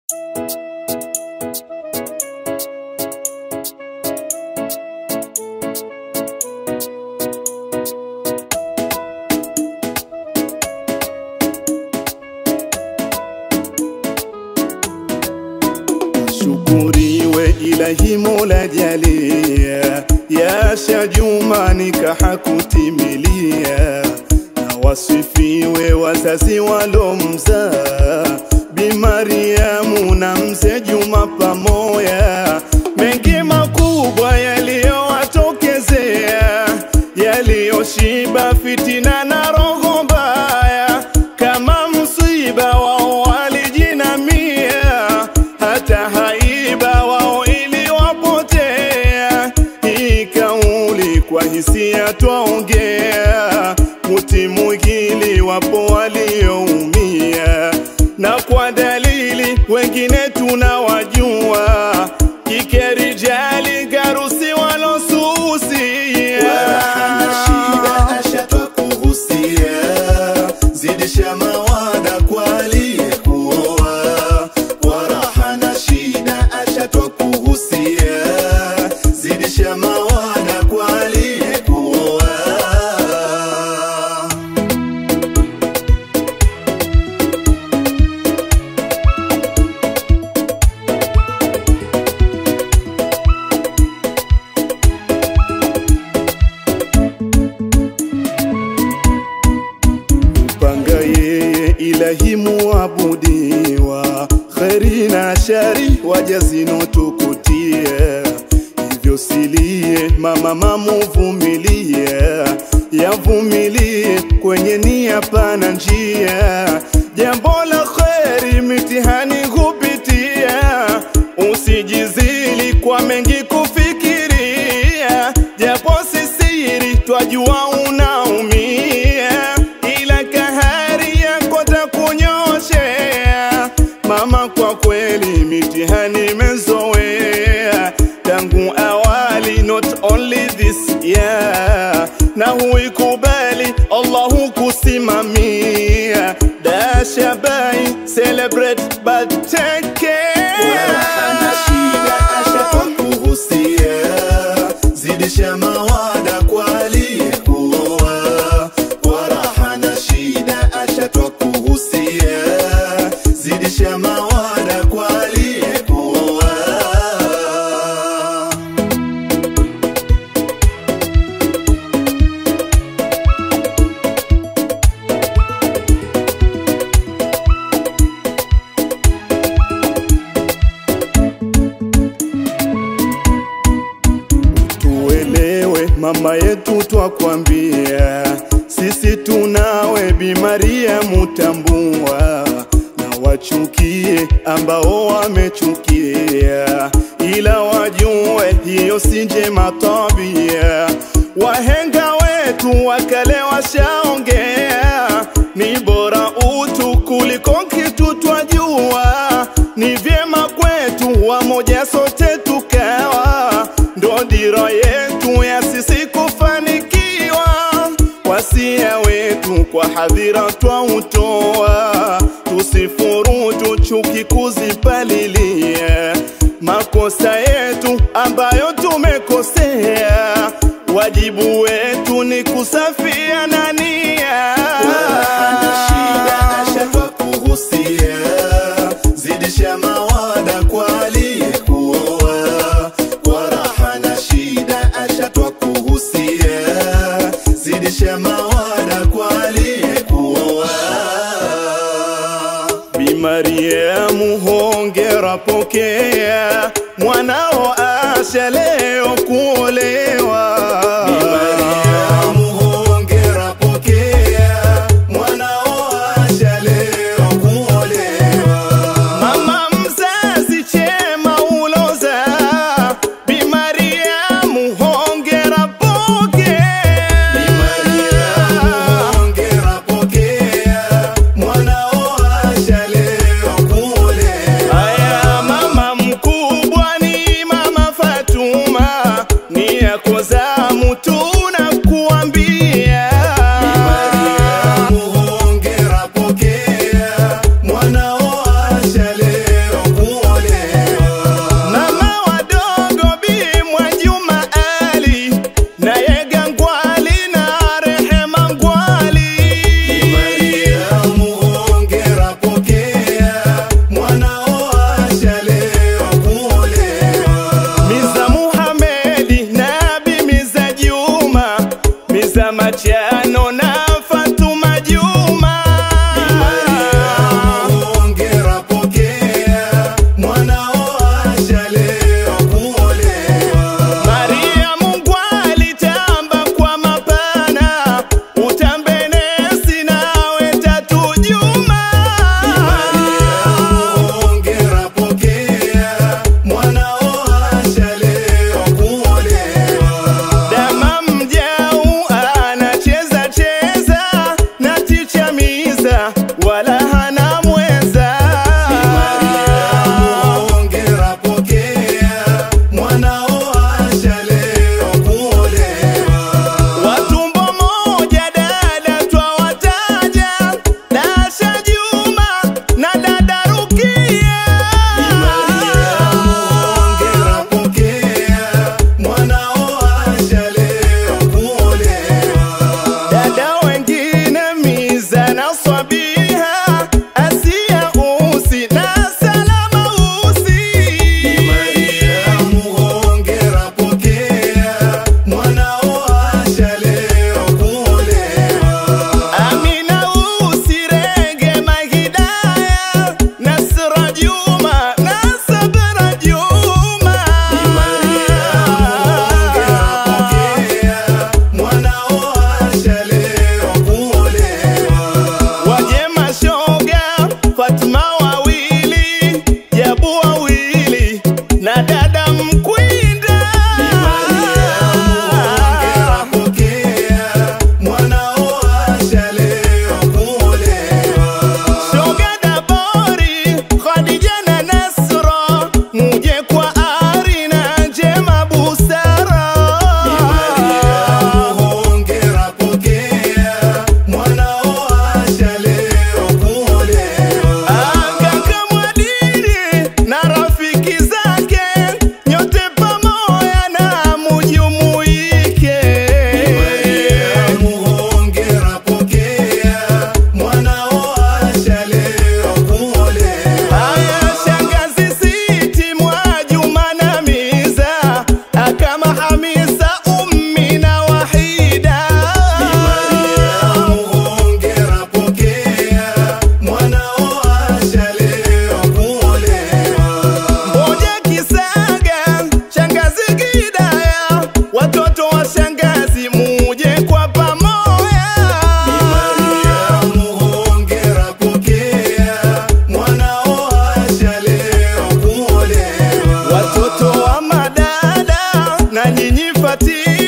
Shukuriwe ilahi mola jalia, yasha juma nikahakutimilia, na wasifiwe wazazi walomzaa Bi Mariamu na mzee Juma pamoya, mengi makubwa yaliyowatokezea, yaliyoshiba fitina na roho mbaya, kama msiba wao walijinamia, hata haiba wao iliwapotea. Hii kauli kwa hisia twaongea, kutimukili wapo walioumia, na kwa dalili wengine tunawajua, kikerijali garusi walosusia Hana shida ashatwa kuhusia, zidisha mawada kwa aliyekuoa. Kwa raha na shida ashatwa kuhusia, zidisha mawada kwa aliyekuoa. panga yeye ilahi muabudiwa, kheri na shari waja zinotukutia, hivyo silie mama mamuvumilie, yavumilie kwenye nia pana njia, jambo la kheri mitihani hupitia, usijizili kwa mengi kufikiria, japo sisiri twajua unaumia, ila kahari yako takunyoshea. Mama, kwa kweli mitihani imezoea tangu awali, not only this year, na huikubali Allahu kusimamia. Dashabai celebrate but take care. Hana shida ashatwa kuhusia, zidisha mawada kwa aliyekuoa. Kwa raha na shida ashatwa kuhusia, zidisha mawada kwa aliyekuoa. tuelewe mama yetu twakwambia, sisi tunawe Bi Maria mutambua, na wachukie ambao wamechukia, ila wajue hiyo si njema tabia. Wahenga wetu wakale washaongea, ni bora utu kuliko kitu twajua, ni vyema kwetu wamoja sote tukawa ndo dira yetu ya sisi kufanikiwa. Wasia wetu kwa hadhira twautoa, tusifurutu chuki kuzipalilia makosa yetu ambayo tumekosea. Wajibu wetu ni kusafia na nia. Hana shida ashatwa kuhusia, zidisha mawada kwa aliyekuoa. Kwa raha na shida ashatwa kuhusia, zidisha mawada kwa aliyekuoa. Bi Mariamu hongera, pokea mwanao asha leo kuolewa. Bi Mariamu hongera, pokea mwanao asha leo kuolewa. Mama mzazi chema uloza, Bi Mariamu hongera, pokea Bi Mariamu hongera, pokea mwanao asha leo kuolewa. Aya, mama mkubwa ni Fatima